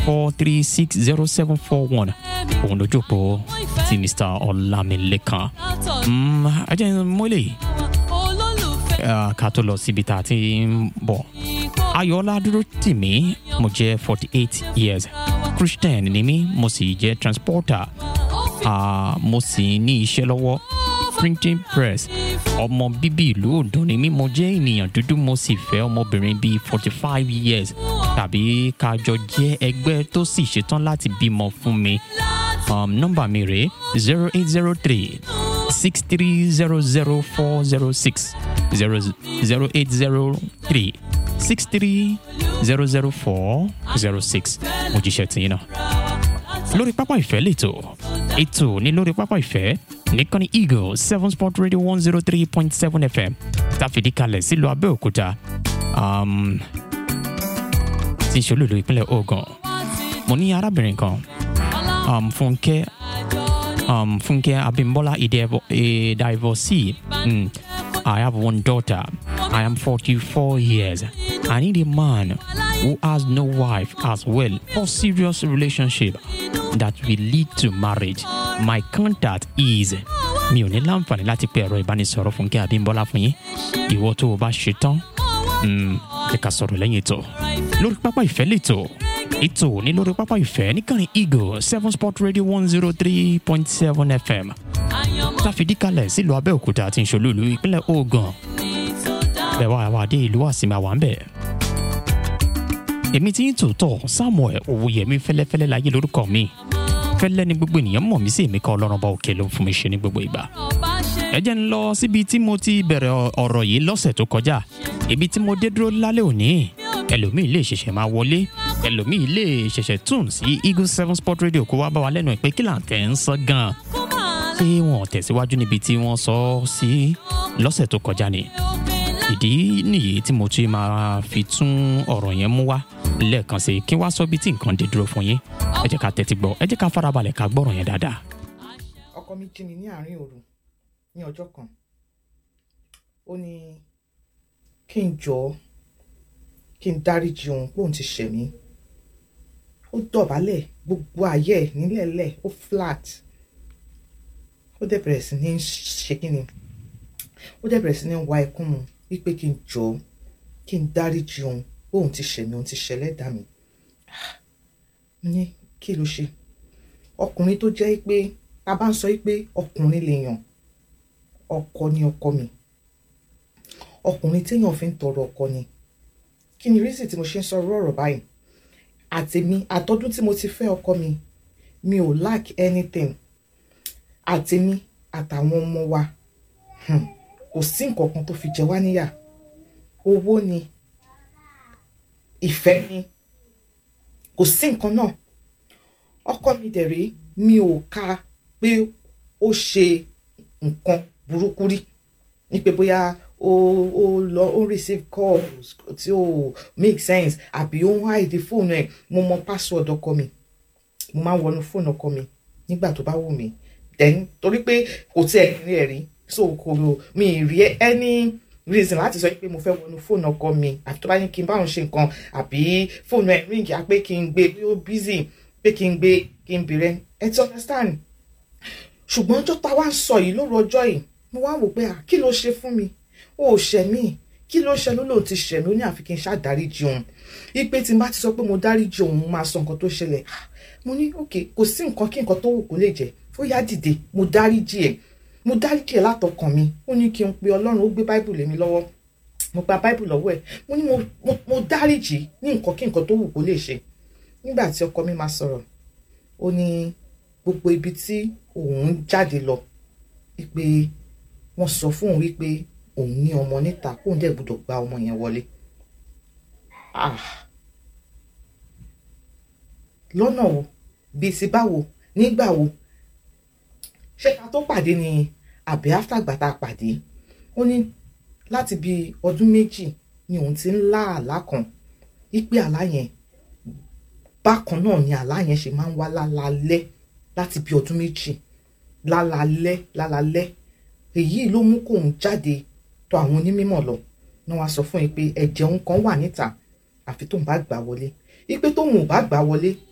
four three six zero seven four one òun lójú òpó ti mr ọlámilékan Mm, ẹ jẹ́ n mú eléyìí ah, ká tó lọ síbi tá a ti ń bọ̀ ayọ̀ọ́lá dúró tì mí mo jẹ́ forty eight years christian ni mí mo sì jẹ́ transporter Ah, mo sì ní iṣẹ́ lọ́wọ́ printing press ọmọ bíbí ìlú ondo ni mí mo jẹ́ ènìyàn dúdú mo sì fẹ́ ọmọbìnrin bíi forty five years tàbí kájọ jẹ́ ẹgbẹ́ tó sì ṣetán láti bímọ fún mi um, nọ́mbà mi rèé zero eight zero three six three zero zero four zero six zero zero eight zero three six three zero zero four zero six mo jíṣẹ́ tìyín náà lórí pápá ìfẹ́ lẹ́tọ̀ ètò ní lórí pápá ìfẹ́ nìkànnì eagle seven sport radio one zero three point seven fm tàfìdí kalẹ̀ sílùú abẹ́òkúta um, tí ìṣolúlu ìpínlẹ̀ ogun mo ní arábìnrin kan um, fúnkẹ́ um, fúnkẹ́ abimbola ìdàìvọ̀sí mm, i have one daughter i am forty-four years i need a man who has no wife as well for serious relationship that will lead to marriage my contact is mi ò ní láǹfààní láti pe ẹ̀rọ ìbánisọ̀rọ̀ fúnkẹ́ abimbola fún yín ìwọ tó o bá ṣe tán mm, ẹ ká sọ̀rọ̀ lẹ́yìn ètò lórí pápá ìfẹ́ lẹ́tọ̀ ètò ní lórí pápá ìfẹ́ níkànnì eagle seven sport radio one zero three point seven fm táfìdí kalẹ̀ sílùú abẹ́òkúta àti ìṣòlùlù ìpínlẹ̀ ogun bẹ́ẹ̀ wá wá dé ìlú àsìmọ̀ àwọn bẹ́ẹ̀. èmi tí ń tòótọ́ samuel owóyẹmí fẹ́lẹ́fẹ́lẹ́ láyé lórúkọ mi fẹ́lẹ́ ni gbogbo ènìyàn mọ̀ mí sí èmi kan ọlọ́run bá òkè ló ń fún mi ṣe ní gbogbo ìgbà. ẹ jẹ́ ń lọ síbi tí mo ti bẹ̀rẹ̀ ọ̀rọ̀ yìí lọ́sẹ̀ tó kọjá ibi tí mo dé dúró lálẹ́ òní ẹlòmíì lè ṣẹ̀ṣẹ̀ máa wọlé ẹlòmíì lè ṣẹ̀ṣẹ̀ tún sí eagle seven sport radio kó wá bá wa lẹ́nu ẹ̀ pé kí là ń tẹ̀ ń sọ gan-an ṣé wọn ò tẹ̀síwájú níbi tí wọ́n sọ ọ́ sí lọ́sẹ̀ tó kọjá ni ìdí nìyí tí mo tún máa fi tún ọ̀rọ̀ yẹn mú wá lẹ́ẹ̀kan sí kí wá sọ bí tí nǹkan dé dúró fún yín ẹ jẹ́ ká tẹ́tí gbọ́ ẹ jẹ́ ká farabalẹ̀ ká gbọ́rọ̀ yẹn dáadáa. ọkọ mi jí mi ní àárín òru ní ọjọ́ kan ó ní kí n jọ̀ọ́ kí n dáríjì òun pé òun ti ṣẹ̀ mí ó dọ̀bálẹ̀ gbogbo ayé ẹ̀ nílẹ̀ẹ́lẹ̀ ó flat ó dẹ̀ bẹ̀rẹ̀ sí ní ṣe kí ni ó dẹ̀ bẹ̀rẹ̀ sí ní wá ẹkún mu wípé kí n jọ̀ọ́ kí n dáríjì òun pé òun ti ṣẹ̀ mí òun ti ṣẹlẹ́dàá mi mo ní kí ló ṣe ọkùnrin tó jẹ́ pé a bá ń sọ pé ọkùnrin lèèyàn ọkọ ni ọkọ mi ọkùnrin téèyàn fi ń tọrọ ọkọ ni kí ni rísì tí mo ṣe ń sọ ọ̀rọ̀ báyìí àtèmi àtọdún tí mo ti fẹ́ ọkọ mi mi ò lack anything àtèmi àtàwọn ọmọ wa hmm, kò sí nǹkan kan tó fi jẹ wá níyà owó ni ìfẹ́ ni kò sí nǹkan náà ọkọ mi dẹ̀ rí mi ò ka pé ó ṣe nǹkan burúkú rí ní pé bóyá ó ó lọ ó receive calls tí ó make sense àbí ó ń hide fóònù ẹ̀ mo mọ password ọkọ mi mo máa ń wọnú fóònù ọkọ mi nígbà tó bá wù mí then torí pé kò tí ẹ̀ rí ẹ̀ rí so kò mi ì rí any reason láti sọ pé mo fẹ́ wọnú fóònù ọkọ mi àfi tó bá ní kí n báwọn ṣe nǹkan àbí fóònù ẹ̀ ríǹgì á pé kí n gbé bí ó busy pé kí n gbé kí n bèrè ẹ ti understand ṣùgbọ́n ọjọ́ tá a wá ń sọ yìí lóru ọjọ́ yìí mo wá wò pé à kí ló ṣe fún mi ó ṣẹ̀ mí kí ló ṣe ló lò ti ṣẹ̀ mí ó ní àfi kí n ṣáà dáríjì òun ipe tí n bá ti sọ pé mo dáríjì òun mo máa sọ nǹkan tó ṣẹlẹ̀ mo ní ok kò sí nǹkan kí nǹkan tó wù kó lè jẹ́ ó yá dìde mo dáríjì ẹ̀ mo dáríjì ẹ̀ látọkàn mi ó ní kí n pe ọlọ́run ó gbé báìbù lé mi lọ́wọ́ mo gba báìbù lọ́wọ́ ẹ̀ mo ní mo mo dáríjì ní nǹkan kí nǹkan tó wù kó lè ṣe nígbà tí ọkọ mi máa sọ̀rọ̀ ó ní gbogbo ibi tí òun jáde lọ wípé wọ́n sọ fún òun wípé òun ní ọmọ níta kóun dẹ̀ gbọ́dọ̀ gba ọmọ yẹn wọlé ah lọ́nà wo bíi ti báwo nígbà wo ṣé ká tó pàdé ni àbí áfàgbà tá a pàdé ó ní láti bíi ọdún méjì ni òun ti ń lá àlá kan wípé àlá yẹn bákan náà ni àlá yẹn ṣe máa ń wá lálalẹ́ láti bí ọdún méjì lálalẹ́ lálalẹ́ èyí ló mú kóun jáde tọ̀ àwọn onímọ̀ lọ náà wá sọ fún yín pé ẹ̀jẹ̀ òun kan wà níta àfi tóun bá gbà wọlé wípé tóun ò bá gbà wọlé